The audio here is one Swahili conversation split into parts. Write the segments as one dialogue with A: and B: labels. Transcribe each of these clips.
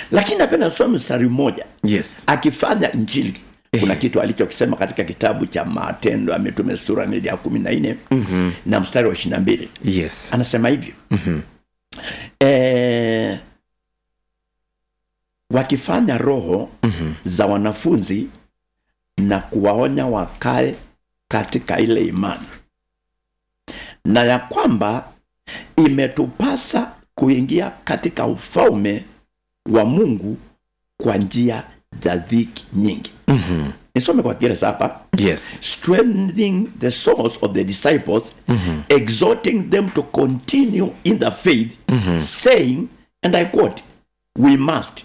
A: lakini napenda soma mstari mmoja
B: yes
A: akifanya injili kuna kitu alichokisema katika kitabu cha matendo ya mitume sura ni ya kumi na nne mm-hmm. na mstari wa ishiri na mbili
B: yes
A: anasema hivyo mm-hmm. e, wakifanya roho mm-hmm. za wanafunzi na kuwaonya wakae katika ile imani na ya kwamba imetupasa kuingia katika ufalme wa mungu kwa njia za dhiki nyingi
B: Mhm.
A: nisome kwa kiingereza hapa
B: yes
A: strengthening the souls of the disciples, exhorting them to continue in the faith, saying, and I quote, we must,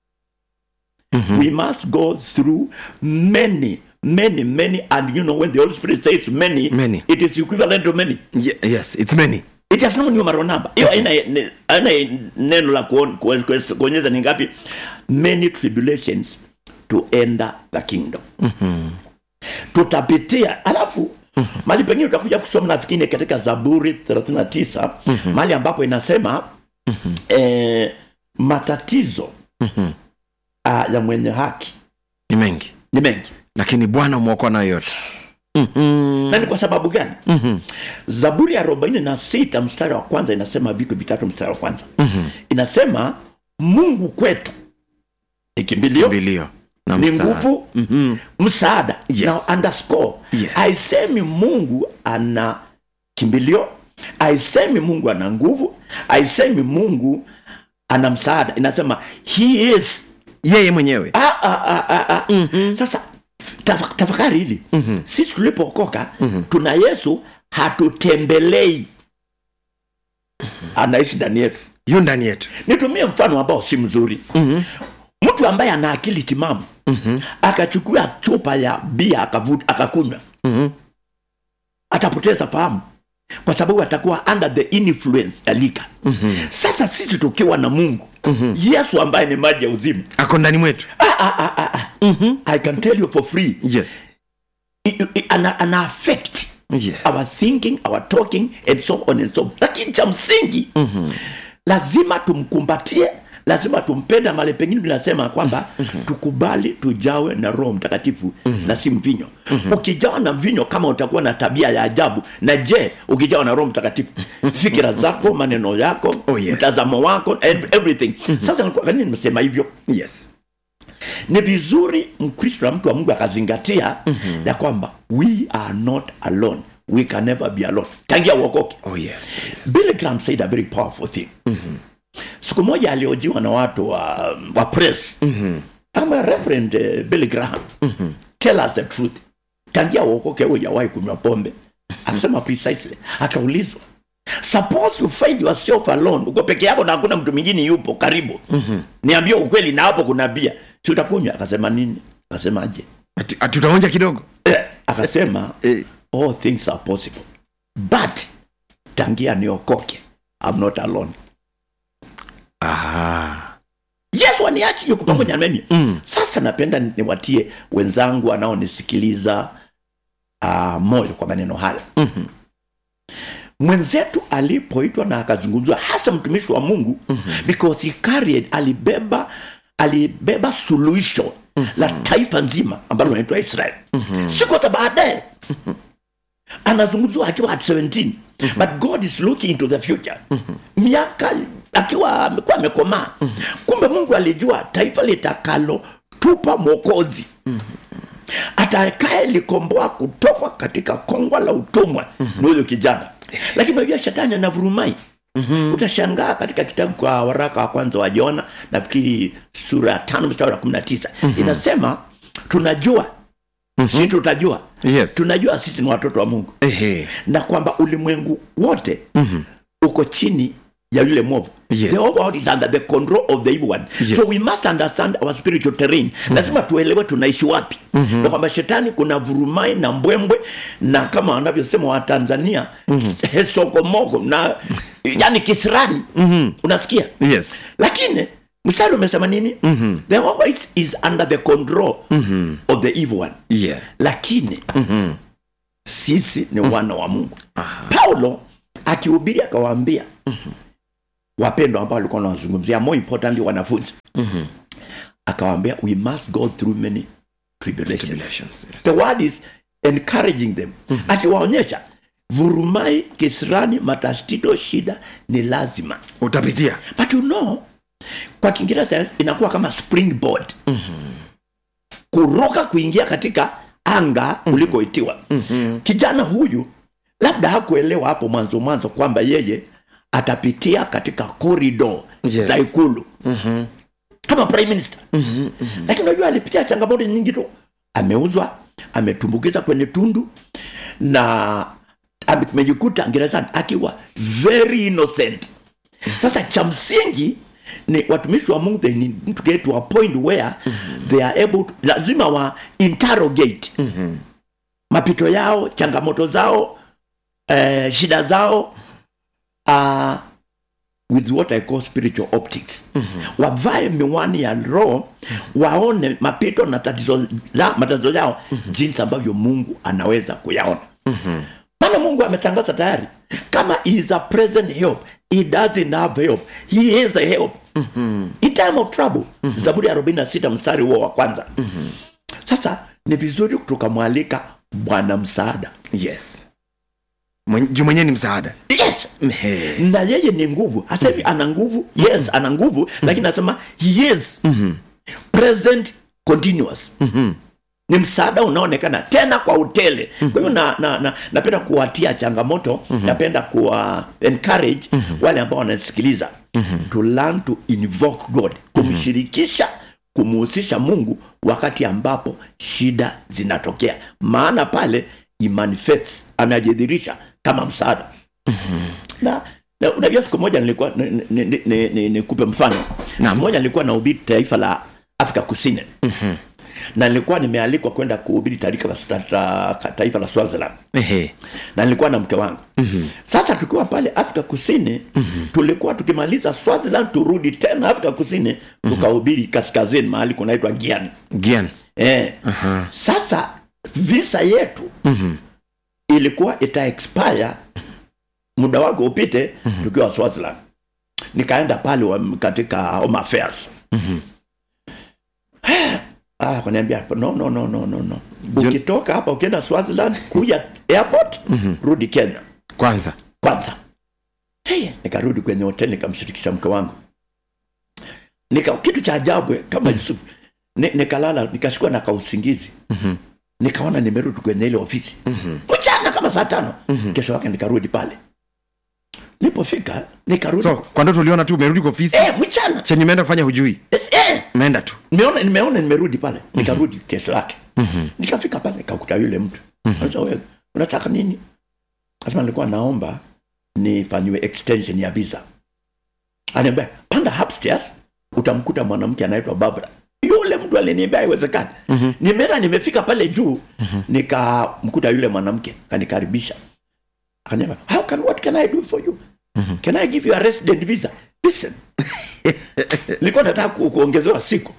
A: we must go through many, many, many, and you know, when the Holy Spirit says many,
B: Many.
A: it is equivalent to many.
B: Ye- yes it's many
A: It has no numeral number. Hiyo haina ne- haina neno la kuon- kuon- kuon- kuonyesha ni ngapi. Many tribulations to enter the kingdom. Tutapitia alafu mali pengine utakuja kusoma nafikiri katika Zaburi 39 mali ambapo inasema eh, matatizo ah, ya mwenye haki
B: ni mengi
A: ni mengi
B: lakini bwana umwokoa nayo yote Mhm.
A: na ni kwa sababu gani zaburi ya arobaini na sita mstari wa kwanza inasema vitu vitatu mstari wa kwanza inasema mungu kwetu ni kimbilio
B: kimbilio na
A: ni
B: msaada.
A: nguvu msaada
B: Yes.
A: na underscore
B: Yes.
A: aisemi mungu ana kimbilio aisemi mungu ana nguvu aisemi mungu ana msaada inasema he is
B: yeye mwenyewe
A: ah, ah, ah, ah, ah. sasa tafa- tafakari hili sisi tulipookoka tuna yesu hatutembelei anaishi ndani yetu
B: yu ndani yetu
A: nitumie mfano ambao si mzuri mtu ambaye ana akili timamu akachukua chupa ya bia akavuta akakunywa atapoteza fahamu kwa sababu atakuwa under the influence ya lika sasa sisi tukiwa na mungu yesu ambaye ni maji ya uzima
B: ako ndani mwetu
A: i can tell you for free
B: yes
A: I- I- ana, ana affect
B: yes
A: our thinking our talking and so on and so forth. lakini cha msingi lazima tumkumbatie lazima tumpende male pengine tunasema kwamba tukubali tujawe na roho mtakatifu na si mvinyo ukijawa na mvinyo kama utakuwa na tabia ya ajabu na je ukijawa na roho mtakatifu fikira zako maneno yako
B: Oh, yes.
A: mtazamo wako and everything sasa kwa nini nimesema hivyo
B: yes
A: ni vizuri mkristo na mtu wa mungu akazingatia ya kwamba we are not alone we can never be alone tangia uokoke
B: oh yes, oh, yes.
A: billy graham said a very powerful thing siku moja aliojiwa na watu wa, wa press kama reverend uh, billy graham tell us the truth tangia uokoke hujawahi kunywa pombe akasema precisely akaulizwa suppose you find yourself alone uko peke yako na hakuna mtu mwingine yupo karibu niambie ukweli na hapo kuna bia si utakunywa akasema nini akasemaje
B: Ati- ati utaonja kidogo
A: Eh, akasema
B: Eh.
A: all things are possible but tangia niokoke I'm not alone
B: ah.
A: yesu aniachi yuko pamoja na mimi sasa napenda niwatie wenzangu wanaonisikiliza uh, moyo kwa maneno haya mwenzetu alipoitwa na akazungumzwa hasa mtumishi wa mungu because he carried alibeba alibeba suluhisho la taifa nzima ambalo linaitwa israel siku za baadaye anazungumziwa akiwa at 17 but god is looking into the future miaka akiwa amekuwa amekomaa kumbe mungu alijua taifa litakalo tupa mwokozi atakaye likomboa kutoka katika kongwa la utumwa ni huyo kijana lakini unajua shetani anavurumai utashangaa katika kitabu kwa waraka wa kwanza wa jona nafikiri sura ya tano mstari wa kumi na tisa inasema tunajua si tutajua
B: yes
A: tunajua sisi ni watoto wa mungu
B: Ehe.
A: na kwamba ulimwengu wote uko chini ya yule mwovu
B: Yes.
A: the whole world is under the control of the evil one
B: Yes.
A: so we must understand our spiritual terrain lazima tuelewe tunaishi wapi na kwamba shetani kuna vurumai na mbwembwe na kama wanavyosema watanzania sokomoko na yani kisirani unasikia
B: yes
A: lakini mstari umesema nini the whole world is under the control of the evil one
B: yeah
A: lakini sisi ni wana wa mungu paulo akihubiri akawaambia wapendwa ambao walikuwa wanawazungumzia more importantly wanafunzi
B: Mhm.
A: akawaambia we must go through many tribulations
B: Tribulations, yes.
A: the word is encouraging them akiwaonyesha vurumai kisirani matastito shida ni lazima
B: utapitia
A: but you know kwa kiingereza inakuwa kama springboard kuruka kuingia katika anga ulikoitiwa kijana huyu labda hakuelewa hapo mwanzo mwanzo kwamba yeye atapitia katika korido
B: Yes.
A: za ikulu kama prime minister lakini unajua alipitia changamoto nyingi tu ameuzwa ametumbukiza kwenye tundu na amejikuta gerezani akiwa very innocent sasa cha msingi ni watumishi wa mungu they need to get to a point where they are able to, lazima wa interrogate mapito yao changamoto zao eh, shida zao uh, with what I call spiritual optics wavae miwani ya roho waone mapito na tatizo la, matatizo yao jinsi ambavyo mungu anaweza kuyaona maana mungu ametangaza tayari kama he is a present help he doesn't have help he is the help in time of trouble zaburi ya 46 mstari huo wa kwanza sasa ni vizuri tukamwalika bwana msaada
B: yes Mwen- juu mwenyewe ni msaada
A: yes
B: Ehe.
A: na yeye ni nguvu hasemi ana nguvu yes ana nguvu lakini anasema he is present continuous ni msaada unaonekana tena kwa utele kwa hivyo na, na, na, napenda kuwatia changamoto napenda kuwa encourage wale ambao wanasikiliza to learn to invoke god kumshirikisha kumuhusisha mungu wakati ambapo shida zinatokea maana pale imanifests anajidhirisha kama msaada na, na unajua siku moja nilikuwa nikupe ni, ni, ni, ni, nikupe mfano siku moja nilikuwa nahubiri taifa la afrika kusini na nilikuwa nimealikwa kwenda kuhubiri taifa la, ta, taifa la swaziland
B: Ehe.
A: na nilikuwa na mke wangu mm-hmm. sasa tukiwa pale afrika kusini mm-hmm. tulikuwa tukimaliza swaziland turudi tena afrika kusini tukahubiri kaskazini mahali kunaitwa giani
B: Gian.
A: eh. sasa visa yetu mm-hmm. ilikuwa ita expire muda wake upite mm-hmm. tukiwa swaziland nikaenda pale wa, katika home affairs ah, kaniambia no, no, no, no, no, no. ukitoka hapa ukienda swaziland kuja airport rudi kenya
B: kwanza
A: kwanza hey, nikarudi kwenye hoteli nikamshirikisha mke wangu nika kitu cha ajabu eh, kama yusuf ni, nikalala nikashikwa na kausingizi mm-hmm. nikaona nimerudi kwenye ile ofisi mm-hmm. mchana kama saa tano mm-hmm. kesho yake nikarudi pale nilipofika nikarudi
B: so kwa ndoto uliona tu umerudi kwa ofisi
A: eh, mchana
B: chenye umeenda kufanya hujui
A: Yes, eh,
B: umeenda tu
A: nimeona nimeona nimerudi pale nikarudi kesho yake nikafika pale nikakuta yule mtu sasa wewe unataka nini kasema nilikuwa naomba nifanyiwe extension ya visa aniambia panda upstairs utamkuta mwanamke anaitwa babra yule mtu aliniambia haiwezekani nimeenda nimefika pale juu nikamkuta yule mwanamke kanikaribisha akaniambia how can what can i do for you can i give you a resident visa listen nilikuwa nataka ku- kuongezewa siku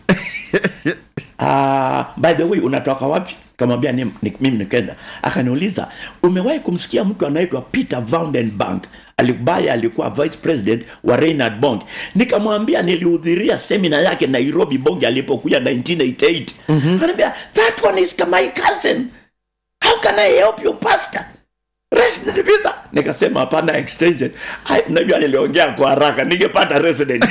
A: uh, by the way unatoka wapi kamwambia ni, ni, mimi ni kenya akaniuliza umewahi kumsikia mtu anaitwa peter vandenbank alibaya alikuwa vice president wa reinhard bong nikamwambia nilihudhuria semina yake nairobi bonge alipokuja 1988 mm-hmm. anaambia that one is my cousin how can i help you pastor resident visa nikasema hapana extension Ai, najua niliongea kwa haraka ningepata resident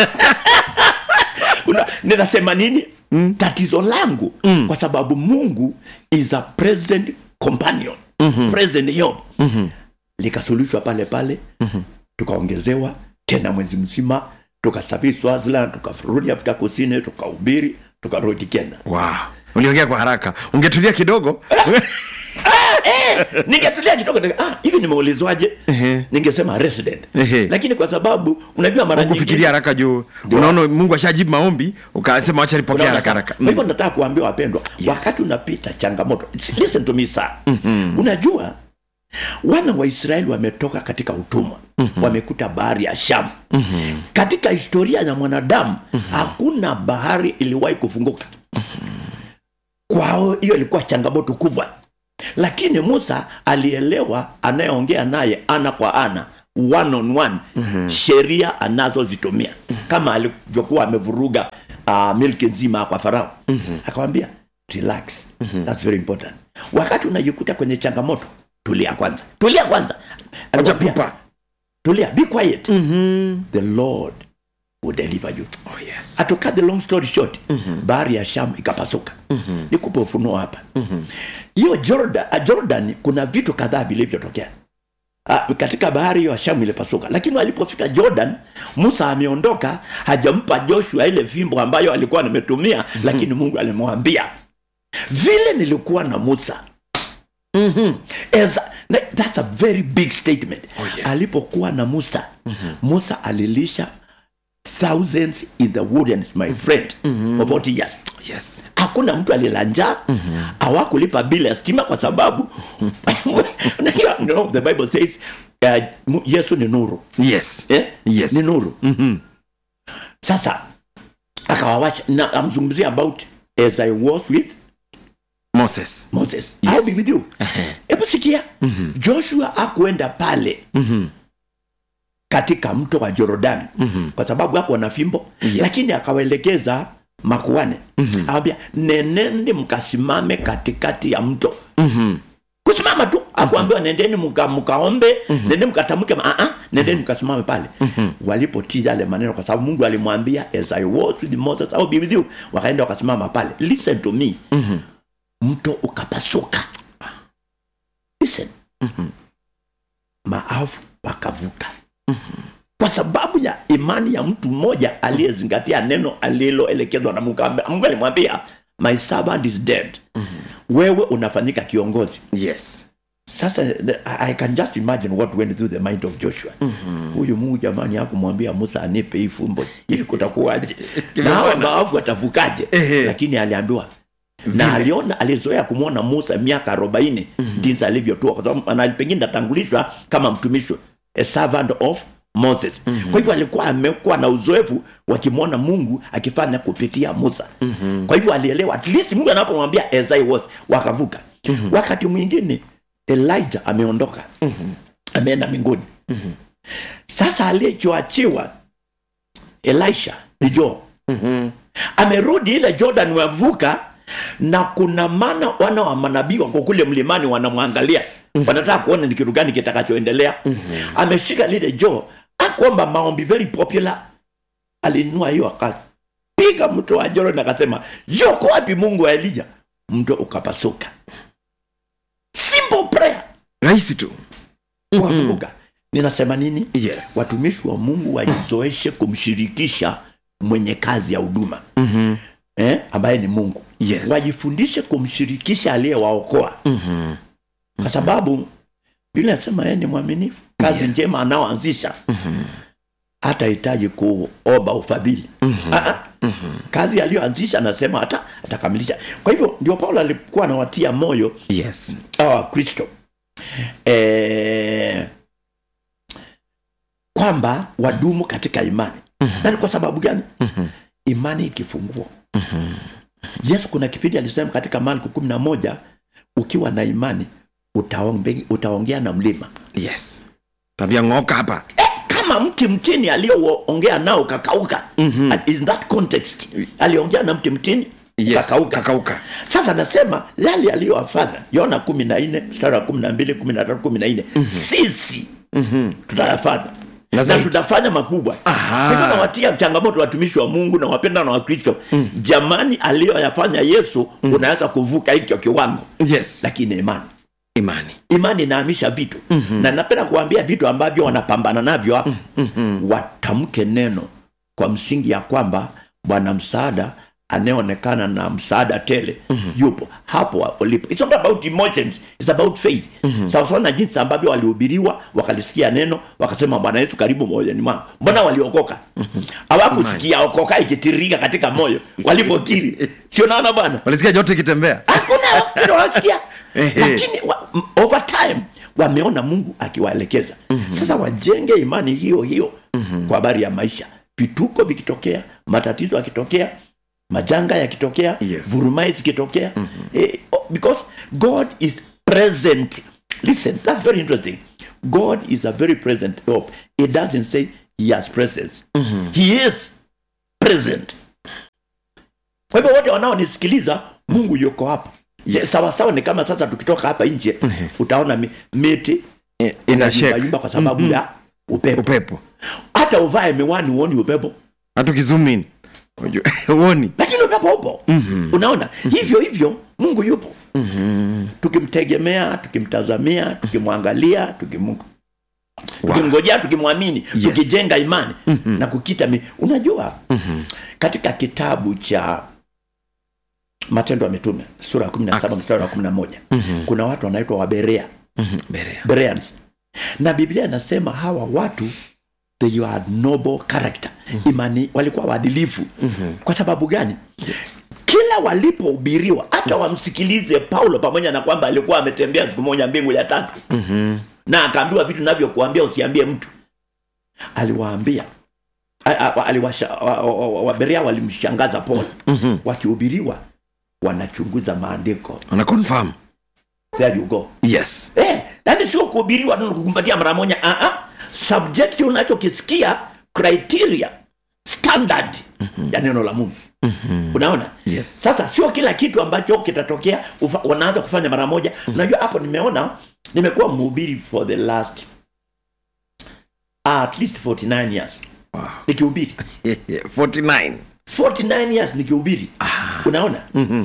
A: Una- ninasema nini mm. tatizo langu mm. kwa sababu mungu is a present companion mm-hmm. present help mm-hmm. likasuluhishwa pale pale mm-hmm. tukaongezewa tena mwezi mzima tukasafiri swaziland tukarudi afrika kusini tukahubiri tukarudi kenya
B: wow. uliongea kwa haraka ungetulia kidogo
A: eh, ningetulia kidogo nika- ah, hivi nimeulizwaje ningesema resident
B: Ehe.
A: lakini kwa sababu unajua mara nyingi
B: kufikiria haraka juu unaona mungu ashajibu maombi ukasema wacha nipokea
A: Unaona
B: haraka
A: sasa?
B: haraka
A: Kwa hivyo nataka kuambia wapendwa
B: Yes.
A: wakati unapita changamoto listen to me sir unajua wana wa israeli wametoka katika utumwa wamekuta bahari ya shamu katika historia ya mwanadamu hakuna bahari iliwahi kufunguka kwao hiyo ilikuwa changamoto kubwa lakini musa alielewa anayeongea naye ana kwa ana one on one mm-hmm. sheria anazozitumia mm-hmm. kama alivyokuwa amevuruga uh, milki nzima kwa farao mm-hmm. akawambia relax mm-hmm. thats very important wakati unajikuta kwenye changamoto tulia kwanza tulia kwanza
B: acha
A: Alikwambia,
B: pupa
A: tulia be quiet mm-hmm. the lord will deliver you
B: oh, yes.
A: to cut the long story short mm-hmm. bahari ya sham ikapasuka mm-hmm. nikupe ufunuo hapa hiyo mm-hmm. jordan, uh, jordan kuna vitu kadhaa vilivyotokea Uh, katika bahari hiyo ya shamu ilipasuka lakini walipofika jordan musa ameondoka hajampa joshua ile fimbo ambayo alikuwa nimetumia mm-hmm. lakini mungu alimwambia vile nilikuwa na musa mm-hmm. As, na- that's a very big statement
B: Oh, yes.
A: alipokuwa na musa mm-hmm. musa alilisha thousands in the wilderness my friend mm-hmm. for 40 years
B: yes.
A: hakuna mtu alila njaa hawakulipa bili ya stima kwa sababu you know, the bible says uh, mu- yesu ni nuru
B: yes.
A: eh?
B: Yes.
A: ni nuru sasa akawawasha na amzungumzia about as i was with
B: moses
A: moses
B: Yes.
A: I'll be with you hebu sikia joshua akuenda pale katika mto wa jorodani kwa sababu hakuwa na fimbo
B: Yes.
A: lakini akawaelekeza makuane awambia neneni mkasimame katikati ya mto kusimama tu akuambiwa nendeni mka, mkaombe nendeni mkatamke ma- ah, ah, nendeni mkasimame pale walipotii yale maneno kwa sababu mungu alimwambia as i was with moses I'll be with you wakaenda wakasimama pale listen to me mto ukapasuka listen maafu wakavuka kwa sababu ya imani ya mtu mmoja aliyezingatia neno aliloelekezwa na mungu Ambe- mungu alimwambia my servant is dead wewe unafanyika kiongozi
B: yes.
A: sasa the- I I can just imagine what went through the mind of joshua huyu mungu jamani hakumwambia musa anipe hii fumbo ili kutakuwaje na hawa maafu watavukaje
B: Ehe.
A: lakini aliambiwa na aliona alizoea kumwona musa miaka arobaini jinsi alivyotua kwa sababu ana- pengine atangulishwa kama mtumishi a servant of moses kwa hivyo alikuwa amekuwa na uzoefu wakimwona mungu akifanya kupitia musa kwa hivyo alielewa at least mungu anapomwambia as I was wakavuka wakati mwingine elijah ameondoka ameenda mbinguni sasa aliyechoachiwa elisha ni joo amerudi ile jordan wavuka na kuna mana wana wa manabii wako kule mlimani wanamwangalia wanataka kuona ni kitu gani kitakachoendelea ameshika lile joo akwamba maombi very popular alinua hiyo akapiga mto wa jordan akasema yoko wapi mungu wa elija mto ukapasuka simple prayer
B: rahisi tu
A: ukafunguka ninasema nini
B: yes.
A: watumishi wa mungu wajizoeshe kumshirikisha mwenye kazi ya huduma
B: Mhm.
A: eh, ambaye ni mungu
B: Yes.
A: wajifundishe kumshirikisha aliyewaokoa
B: Mhm.
A: kwa sababu biblia nasema yeye ni mwaminifu kazi
B: Yes.
A: njema anaoanzisha hatahitaji kuomba ufadhili Ah, ah. kazi aliyoanzisha anasema hata atakamilisha kwa hivyo ndio paulo alikuwa anawatia moyo
B: yes.
A: hawa wakristo eh, kwamba wadumu katika imani na ni kwa sababu gani imani ikifungua yesu kuna kipindi alisema katika marko kumi na moja ukiwa na imani utaombe, utaongea na mlima
B: yes. tabia ng'oka hapa
A: eh, kama mti mtini aliyoongea nao kakauka mm-hmm. in that context aliongea na mti mtini
B: yes.
A: kakauka
B: kakauka
A: sasa nasema yale aliyowafanya yona kumi na nne mstari wa kumi na mbili kumi na tatu kumi na nne sisi tutayafanya
B: Na
A: na
B: zaidi.
A: tutafanya makubwa
B: Aha.
A: Kwa hivyo nawatia changamoto watumishi wa mungu na wapenda na wakristo jamani aliyoyafanya yesu unaweza kuvuka hicho kiwango
B: yes.
A: lakini imani
B: imani
A: imani inahamisha vitu mm-hmm. na napenda kuambia vitu ambavyo wanapambana navyo hapa mm-hmm. watamke neno kwa msingi ya kwamba bwana msaada anayeonekana na msaada tele mm-hmm. yupo hapo ulipo It's not about emotions, it's about faith mm-hmm. sawasawa na jinsi ambavyo walihubiriwa wakalisikia neno wakasema bwana yesu karibu moyoni mwao mbona waliokoka hawakusikia okoka ikitiririka katika moyo walipokiri sio naona bwana
B: walisikia joto ikitembea
A: hakuna kile wanasikia
B: Ehe.
A: lakini wa, m- over time wameona mungu akiwaelekeza mm-hmm. sasa wajenge imani hiyo hiyo mm-hmm. kwa habari ya maisha vituko vikitokea matatizo yakitokea majanga yakitokea
B: Yes.
A: vurumai zikitokea mm-hmm. eh, oh, because god is present listen that's very interesting god is a very present help it doesn't say he has presence he is present kwa hivyo wote wanaonisikiliza mungu yuko hapa
B: Yes.
A: sawasawa ni kama sasa tukitoka hapa nje utaona mi- miti
B: I- ina shake
A: yumbayumba kwa sababu ya upepo
B: upepo
A: hata uvae miwani uoni upepo
B: hata ukizumin uoni
A: lakini upepo upo unaona hivyo hivyo mungu yupo tukimtegemea tukimtazamia tukimwangalia tukim tukimngojea tukimwamini
B: Yes.
A: tukijenga imani na kukita mi unajua katika kitabu cha matendo ya mitume sura ya kumi na saba
B: Acts.
A: mstari wa kumi na moja kuna watu wanaitwa waberea
B: berea
A: Bereans. na biblia inasema hawa watu they had noble character imani walikuwa waadilifu kwa sababu gani kila walipohubiriwa hata wamsikilize paulo pamoja na kwamba alikuwa ametembea siku moja mbingu ya tatu na akaambiwa vitu navyokuambia usiambie mtu aliwaambia a- a- aliwasha- wa- wa- wa- waberea walimshangaza paul wakihubiriwa wanachunguza maandiko
B: ana confirm
A: there you go
B: yes
A: Eh, yani sio kuhubiriwa tu kukumbatia mara moja uh -uh. subject unachokisikia criteria standard ya neno la mungu unaona
B: yes
A: sasa sio kila kitu ambacho kitatokea ufa- wanaanza kufanya mara moja unajua hapo nimeona nimekuwa mhubiri for the last at least 49 years
B: wow.
A: nikihubiri
B: 49
A: 49 years nikihubiri unaona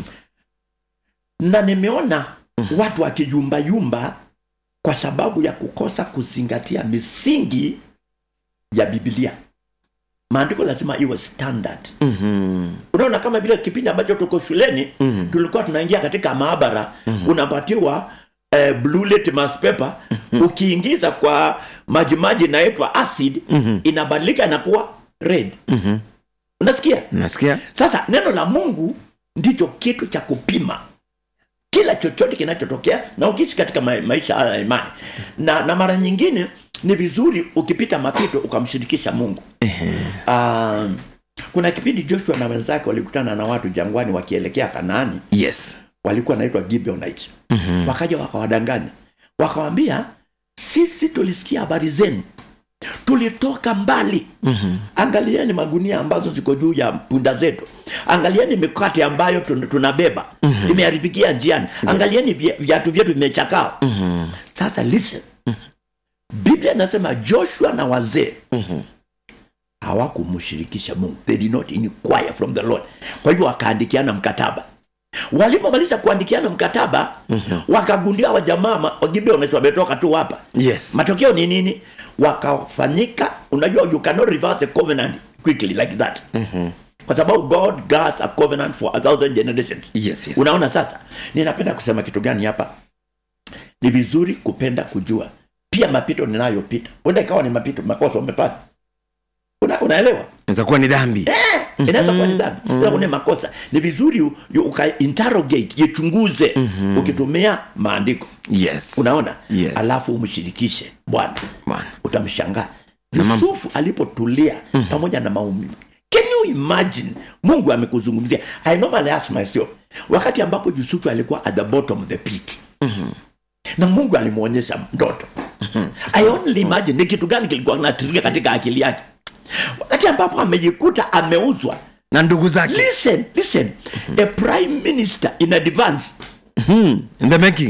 A: na nimeona watu wakiyumbayumba kwa sababu ya kukosa kuzingatia misingi ya bibilia maandiko lazima iwe standard unaona kama vile kipindi ambacho tuko shuleni tulikuwa tunaingia katika maabara unapatiwa eh, blue litmus paper ukiingiza kwa majimaji inaitwa acid inabadilika inakuwa red unasikia
B: nasikia
A: sasa neno la mungu ndicho kitu cha kupima kila chochote kinachotokea na ukiishi katika ma- maisha haya ya imani na, na mara nyingine ni vizuri ukipita mapito ukamshirikisha mungu um, kuna kipindi joshua na wenzake walikutana na watu jangwani wakielekea kanaani
B: yes
A: walikuwa naitwa gibeonite mm-hmm. wakaja wakawadanganya wakawambia sisi tulisikia habari zenu tulitoka mbali mm-hmm. angalieni magunia ambazo ziko juu ya punda zetu angalieni mikate ambayo tun- tunabeba mm-hmm. imeharibikia njiani yes. angalieni vya- viatu vyetu vimechakaa mm-hmm. sasa listen biblia inasema joshua na wazee mm-hmm hawakumshirikisha mungu they did not inquire from the lord kwa hivyo wakaandikiana mkataba walipomaliza kuandikiana mkataba mm-hmm. wakagundia wajamaa wagibeones wametoka tu hapa
B: yes
A: matokeo ni nini wakafanyika unajua you cannot reverse a covenant quickly like that mm-hmm. kwa sababu god guards a covenant for a thousand generations
B: yes yes
A: unaona sasa ninapenda kusema kitu gani hapa ni vizuri kupenda kujua pia mapito ninayopita uenda ikawa ni mapito makosa umepata Una, unaelewa
B: inaweza kuwa ni dhambi
A: eh, inaweza kuwa ni dhambi inaweza kuwa ni makosa ni vizuri u- u- uka interrogate jichunguze ukitumia maandiko
B: yes
A: unaona
B: Yes.
A: alafu umshirikishe bwana
B: Man.
A: utamshangaa yusufu alipotulia pamoja na maumivu can you imagine mungu amekuzungumzia i normally ask myself wakati ambapo yusufu alikuwa at the bottom of the pit na mungu alimwonyesha ndoto i only imagine ni kitu gani kilikuwa kinatiririka katika akili yake wakati ambapo amejikuta ameuzwa
B: na ndugu zake
A: listen listen a prime minister in advance
B: in the making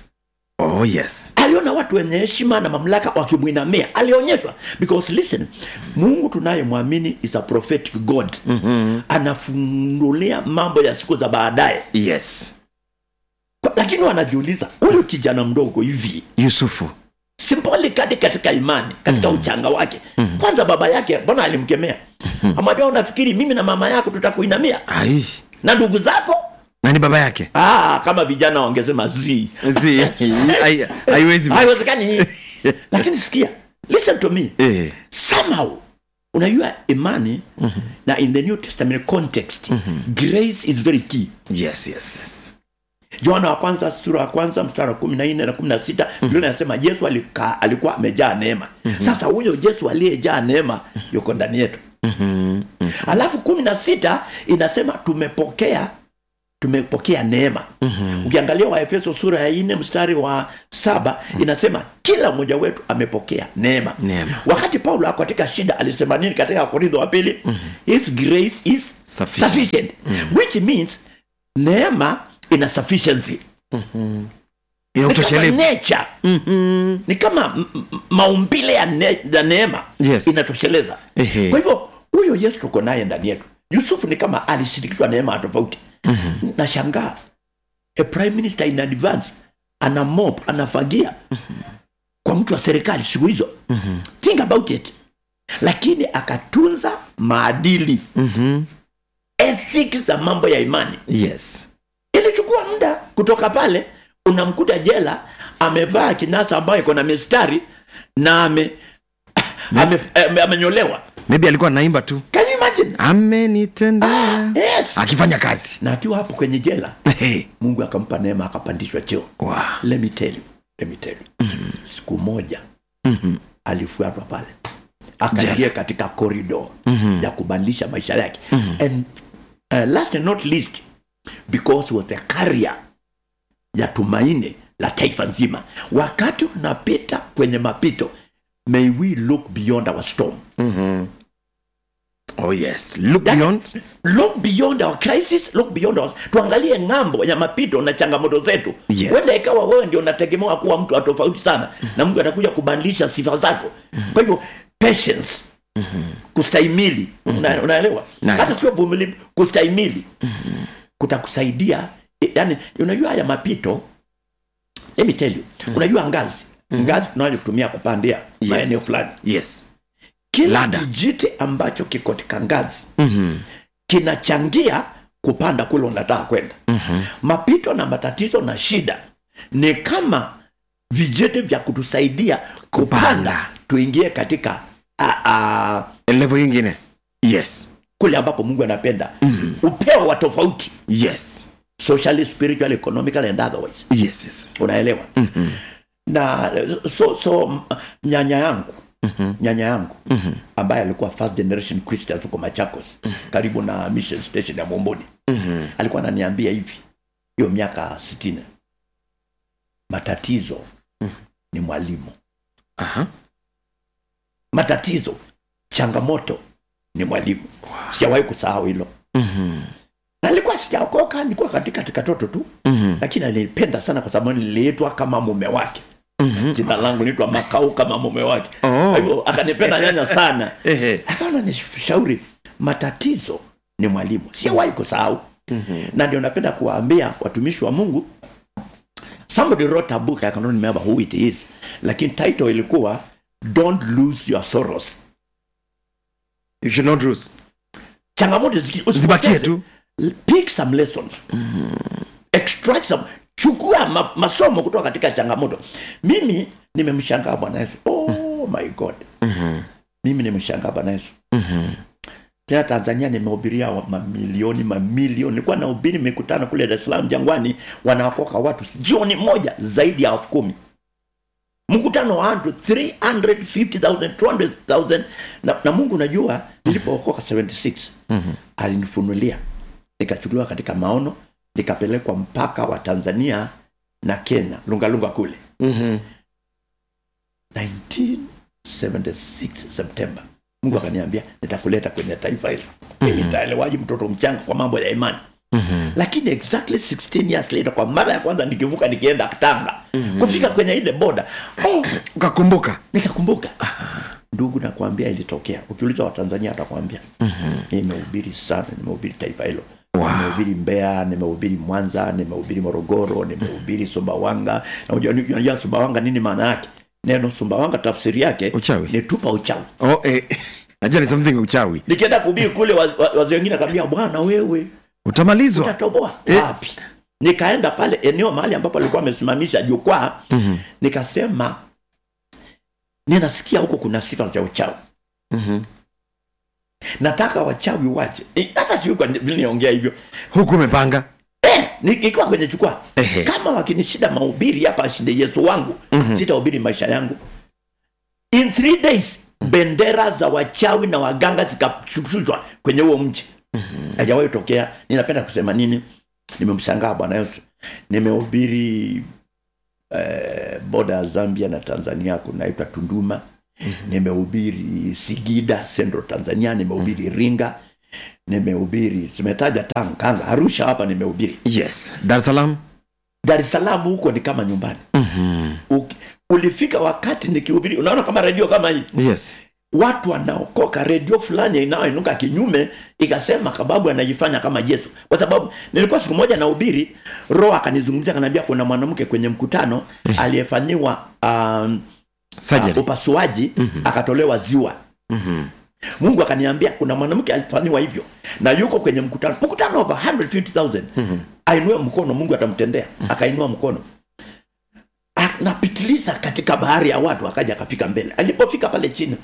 B: oh yes
A: aliona watu wenye heshima na mamlaka wakimwinamia alionyeshwa because listen mungu tunayemwamini is a prophetic god mm-hmm. anafunulia mambo ya siku za baadaye
B: yes
A: Kwa- lakini wanajiuliza huyu kijana mdogo hivi
B: yusufu
A: symbolically katika imani katika mm-hmm. uchanga wake mm-hmm. kwanza baba yake mbona alimkemea mm-hmm. amwambia unafikiri mimi na mama yako tutakuinamia
B: ai
A: na ndugu zako
B: nani baba yake
A: ah, kama vijana wangesema zii
B: Zi, hai- haiwezi
A: haiwezekani hii lakini sikia listen to me
B: Eh,
A: somehow unajua imani mm-hmm. na in the new testament context mm-hmm. grace is very key
B: yes yes yes
A: yohana wa kwanza sura ya kwanza mstari wa kumi na nne na kumi na sita mm-hmm. inasema yesu alika, alikuwa amejaa neema mm-hmm. sasa huyo yesu aliyejaa neema yuko ndani yetu mm-hmm. alafu kumi na sita inasema tumepokea tumepokea neema mm-hmm. ukiangalia waefeso sura ya nne mstari wa saba mm-hmm. inasema kila mmoja wetu amepokea neema
B: Neema.
A: wakati paulo ako katika shida alisema nini katika korintho wa pili mm-hmm. his grace is
B: Sufficient.
A: sufficient mm-hmm. which means neema ina sufficiency ni kama
B: inautoshelevu
A: nature ni kama m- m- maumbile ya, ne, ya neema
B: Yes.
A: inatosheleza
B: Ehe.
A: kwa hivyo huyo yesu tuko naye ndani yetu yusufu ni kama alishirikishwa neema tofauti mm-hmm. nashangaa a prime minister in advance ana mop anafagia mm-hmm. kwa mtu wa serikali siku hizo mm-hmm. think about it lakini akatunza maadili
B: Mhm.
A: ethics za mambo ya imani
B: yes
A: ilichukua muda kutoka pale unamkuta jela amevaa kinasa ambayo iko na mistari na ame ame- ame- amenyolewa
B: maybe alikuwa naimba tu
A: Can you imagine?
B: amenitendea
A: yes.
B: akifanya kazi
A: na akiwa hapo kwenye jela
B: Hey.
A: mungu akampa neema akapandishwa cheo
B: Wow.
A: let me tell you, let me tell you. siku moja alifuatwa pale akaingia katika corridor ya kubadilisha maisha yake and uh, last and not least because he was the carrier ya tumaini la taifa nzima wakati unapita kwenye mapito may we look beyond our storm
B: oh yes look
A: That-
B: beyond
A: look beyond our crisis look beyond our, tuangalie ng'ambo ya mapito na changamoto zetu
B: Yes.
A: wenda ikawa wewe ndio unategemewa kuwa mtu wa tofauti sana na mungu anakuja kubadilisha sifa zako kwa hivyo patience kustahimili Una- unaelewa
B: Naelewa.
A: hata sio vumilivu kustahimili kutakusaidia yani unajua haya mapito let me tell you unajua ngazi ngazi tunayotumia kupandia
B: Yes.
A: maeneo fulani
B: yes
A: kila
B: Ladder.
A: kijiti ambacho kiko katika ngazi
B: Mhm.
A: kinachangia kupanda kule unataka kwenda mm-hmm. mapito na matatizo na shida ni kama vijiti vya kutusaidia kupanda,
B: Kupanda.
A: tuingie katika a, a,
B: level ingine yes
A: kule ambapo mungu anapenda mm-hmm. upeo wa tofauti
B: yes
A: socially spiritual economical and otherwise
B: yes yes
A: unaelewa mm-hmm. na so so m- nyanya yangu mm-hmm. nyanya yangu mm-hmm. ambaye alikuwa first generation christian huko machakos mm-hmm. karibu na mission station ya momboni mm-hmm. alikuwa ananiambia hivi hiyo miaka sitini matatizo mm-hmm. ni mwalimu
B: aha
A: matatizo changamoto ni mwalimu wow. sijawahi kusahau hilo
B: Mhm.
A: na nilikuwa sijaokoka nilikuwa katika katoto tu
B: Mhm.
A: lakini alinipenda sana kwa sababu niliitwa kama mume wake mm-hmm. jina langu naitwa makau kama mume wake
B: Oh.
A: kwa hivyo akanipenda nyanya sana
B: Ehe.
A: akaona nishauri matatizo ni mwalimu siwahi kusahau mm-hmm. na ndio napenda kuwaambia watumishi wa mungu somebody wrote a book i cannot remember who it is lakini title ilikuwa don't lose your sorrows
B: you should not lose
A: changamoto ziki-
B: zibakie
A: usipoteze.
B: tu
A: pick some lessons extract some chukua ma, masomo kutoka katika changamoto mimi nimemshangaa bwana yesu oh my god mimi nimemshangaa bwana yesu tena tanzania nimehubiria wa- mamilioni mamilioni nilikuwa nahubiri mikutano kule dar es salaam jangwani wanaokoka watu jioni moja zaidi ya elfu kumi mkutano wa watu 350000 200000 na, na mungu najua nilipookoka 76 mm-hmm. alinifunulia nikachukuliwa katika maono nikapelekwa mpaka wa tanzania na kenya lungalunga kule
B: Mhm.
A: 1976 september mungu akaniambia nitakuleta kwenye taifa hili mimi nitaelewaji mtoto mchanga kwa mambo ya imani mm-hmm. lakini exactly 16 years later kwa mara ya kwanza nikivuka nikienda tanga mm-hmm. kufika kwenye ile boda oh,
B: ukakumbuka
A: nikakumbuka ndugu nakwambia ilitokea ukiuliza watanzania atakwambia nimehubiri sana nimehubiri taifa hilo
B: Wow.
A: nimehubiri mbeya nimehubiri mwanza nimehubiri morogoro nimehubiri sumbawanga na unajua- unajua sumbawanga nini maana yake neno sumbawanga tafsiri yake
B: Uchawi.
A: ni tupa uchawi
B: oh, eh. najua ni something uchawi
A: nikienda kuhubiri kule waz- wa- wazee wengine akaambia bwana wewe
B: utamalizwa
A: utatoboa
B: Eh.
A: wapi nikaenda pale eneo mahali ambapo alikuwa amesimamisha jukwaa mm-hmm. nikasema ninasikia huko kuna sifa za uchawi
B: Mhm.
A: nataka wachawi wache Eh, hata sijui kwa nini niongea hivyo
B: huku umepanga
A: eh, nikiwa kwenye jukwaa
B: Ehe.
A: kama wakinishida mahubiri hapa shinde yesu wangu mm-hmm. sitahubiri maisha yangu in three days bendera za wachawi na waganga zikashushwa kwenye huo mji hajawahi tokea ninapenda kusema nini nimemshangaa bwana yesu nimehubiri eh, boda ya zambia na tanzania kunaitwa tunduma mm-hmm. nimehubiri sigida central tanzania nimehubiri ringa nimehubiri tumetaja tanganga arusha hapa nimehubiri
B: yes dar es salaam
A: dar es salaam huko ni kama nyumbani
B: Mhm.
A: Uki- ulifika wakati nikihubiri unaona kama redio kama hii
B: yes
A: watu wanaokoka redio fulani inayoinuka kinyume ikasema sababu anajifanya kama yesu kwa sababu nilikuwa siku moja nahubiri roho akanizungumzia akaniambia kuna mwanamke kwenye mkutano aliyefanyiwa um,
B: Surgery.
A: uh, upasuaji akatolewa ziwa mungu akaniambia kuna mwanamke alifanyiwa hivyo na yuko kwenye mkutano mkutano over 150000 ainue mkono mungu atamtendea akainua mkono anapitiliza katika bahari ya watu akaja akafika mbele alipofika pale chini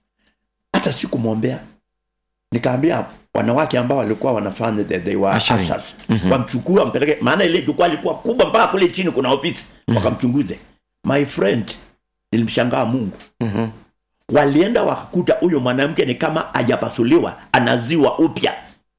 A: hata sikumwombea nikaambia wanawake ambao walikuwa wanafanya they, they were
B: Ushering.
A: ushers, wamchukue wampeleke maana ile jukwaa lilikuwa kubwa mpaka kule chini kuna ofisi wakamchunguze my friend nilimshangaa mungu walienda wakakuta huyo mwanamke ni kama hajapasuliwa anaziwa upya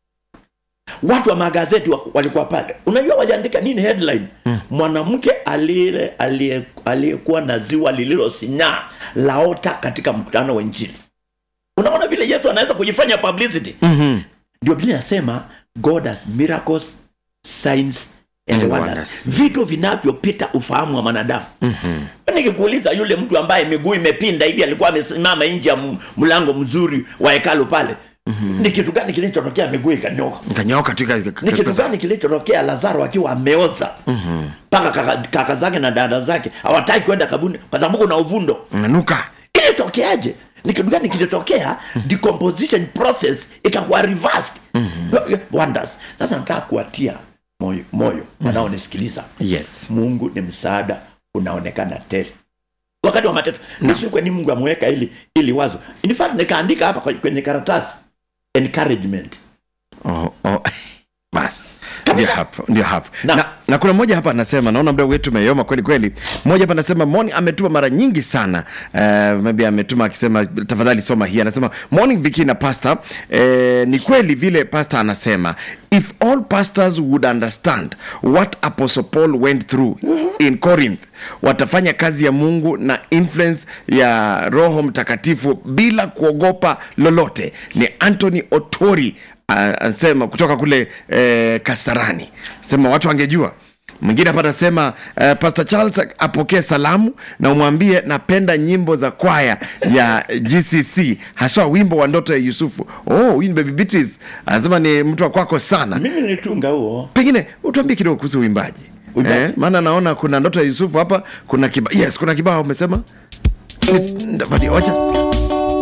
A: watu wa magazeti wa- walikuwa pale unajua waliandika nini headline mwanamke aliye- aliye- aliyekuwa na ziwa lililosinyaa laota katika mkutano wa injili unaona vile yesu anaweza kujifanya publicity
B: Mhm.
A: ndio biblia inasema god has miracles signs and
B: And
A: wonders
B: wonders.
A: vitu vinavyopita ufahamu wa mwanadamu mm-hmm. nikikuuliza yule mtu ambaye miguu imepinda hivi alikuwa amesimama nje ya m- mlango mzuri wa hekalu pale mm-hmm. ni kitu gani kilichotokea miguu ikanyoka
B: Kanyoka tu ika-
A: ni kitu
B: ika-
A: gani kilichotokea lazaro akiwa ameoza mpaka kaka, kaka zake na dada zake hawataki kwenda kabuni kwa sababu kuna uvundo
B: Nanuka.
A: ilitokeaje ni kitu gani kilitokea decomposition process ikakuwa reversed wonders sasa nataka kuwatia moyo moyo wanaonisikiliza
B: yes
A: mungu ni msaada unaonekana tele wakati wa mateto nisikweni mungu ameweka ili ili wazo in fact nikaandika hapa kwenye- kwenye karatasi encouragement
B: oh, oh. bas
A: Kabisa.
B: ndio hapo ndio hapo
A: Na-
B: na, na kuna mmoja hapa anasema naona muda wetu umeyoma kweli kweli mmoja hapa anasema moni ametuma mara nyingi sana uh, maybe ametuma akisema tafadhali soma hii anasema morning viki na pastor uh, ni kweli vile pastor anasema if all pastors would understand what apostle paul went through in corinth watafanya kazi ya mungu na influence ya roho mtakatifu bila kuogopa lolote ni anthony otori Ah, anasema kutoka kule eh, kasarani sema watu wangejua mwingine hapa anasema uh, pastor charles apokee salamu na umwambie napenda nyimbo za kwaya ya gcc haswa wimbo wa ndoto ya yusufu oh huyu ni baby beatrice anasema ni mtu wa kwako sana
A: mimi nilitunga huo
B: pengine utuambie kidogo kuhusu uimbaji
A: Uimbaji?
B: eh, maana naona kuna ndoto ya yusufu hapa kuna kibao yes kuna kibao umesema Ni- nda- wacha